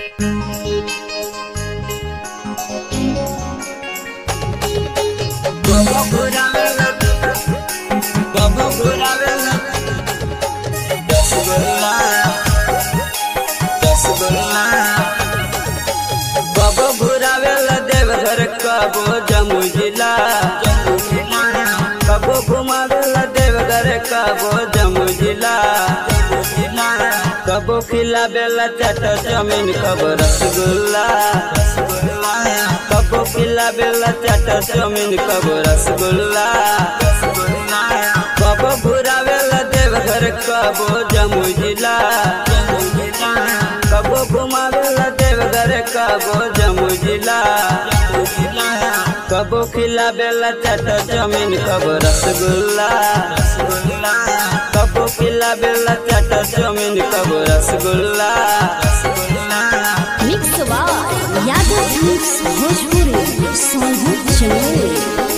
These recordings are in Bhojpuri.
Baba Buravela Baba Buravela Rasgulla Rasgulla Baba Buravela Deoghar कबो जम्मू जिला कबो घुमावेला देवघर कबो जम्मू जिला कबो खिलावेला चट जमीन कबो रसगुल्ला कबो खिलावेला चट जमीन कबो रसगुल्ला कबो घुरावेला देवघर कबो जम्मू जिला कबो घुमावेला देवघर कबो जम्मू जिला कबो खिलावेला चट जमीन कबो रसगुल्ला कबो खिलावेला चट जमीन कबो रसगुल्ला मिक्स बार यादव फिल्म्स भोजपुरी सोनू चमोली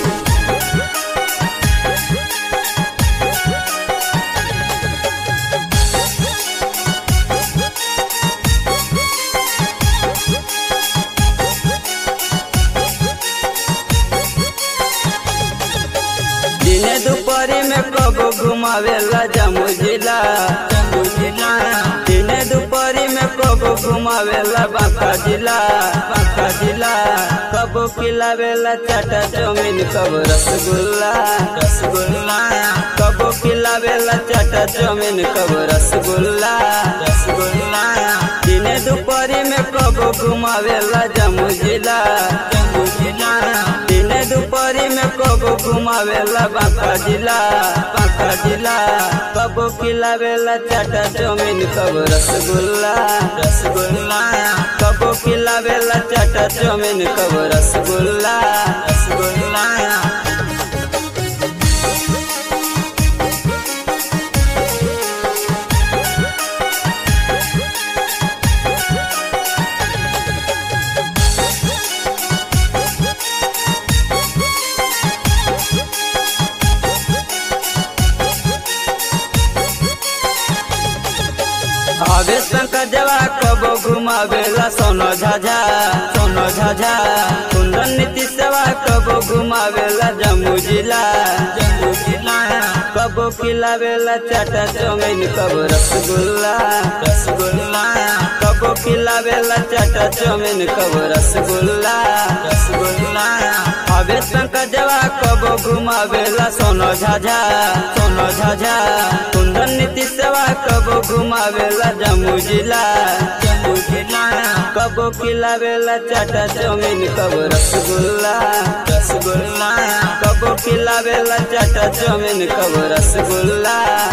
दिने दुपहरी में कबो घुमावेला जम्मू जिला दिने दुपहरी में कबो घुमावेला बांका जिला बांका जिला कबो खिलावेला चाटा जमीन कबो रसगुल्ला रसगुल्ला कबो खिलावेला चाटा जमीन कबो रसगुल्ला रसगुल्ला दिने दुपहरी में कबो घुमावेला जम्मू जिला जम्मू जिला दिने दुपहरी में कबो घुमावेला बांका जिला बांका जिला कबो खिलावेला चाटा जमीन कबो रसगुल्ला रसगुल्ला कबो खिलावेला चाटा जमीन कबो रसगुल्ला रसगुल्ला आवेश का जवा कबो घुमावेला सोनो झाझा सोनो झाझा कुंदन नीति सेवा कबो घुमावेला जम्मू जिला जम्मू जिला कबो खिलावेला चाटा जमीन कबो रसगुल्ला रसगुल्ला कबो खिलावेला चाटा जमीन कबो रसगुल्ला रसगुल्ला आवेश का जवा कबो घुमावेला सोनो झाझा सोनो झाझा कुंदन नीति सेवा कबो घुमावेला जम्मू जिला जम्मू जिला कबो खिलावेला चाटा जमीन कबो रसगुल्ला रसगुल्ला कबो खिलावेला चाटा जमीन कबो रसगुल्ला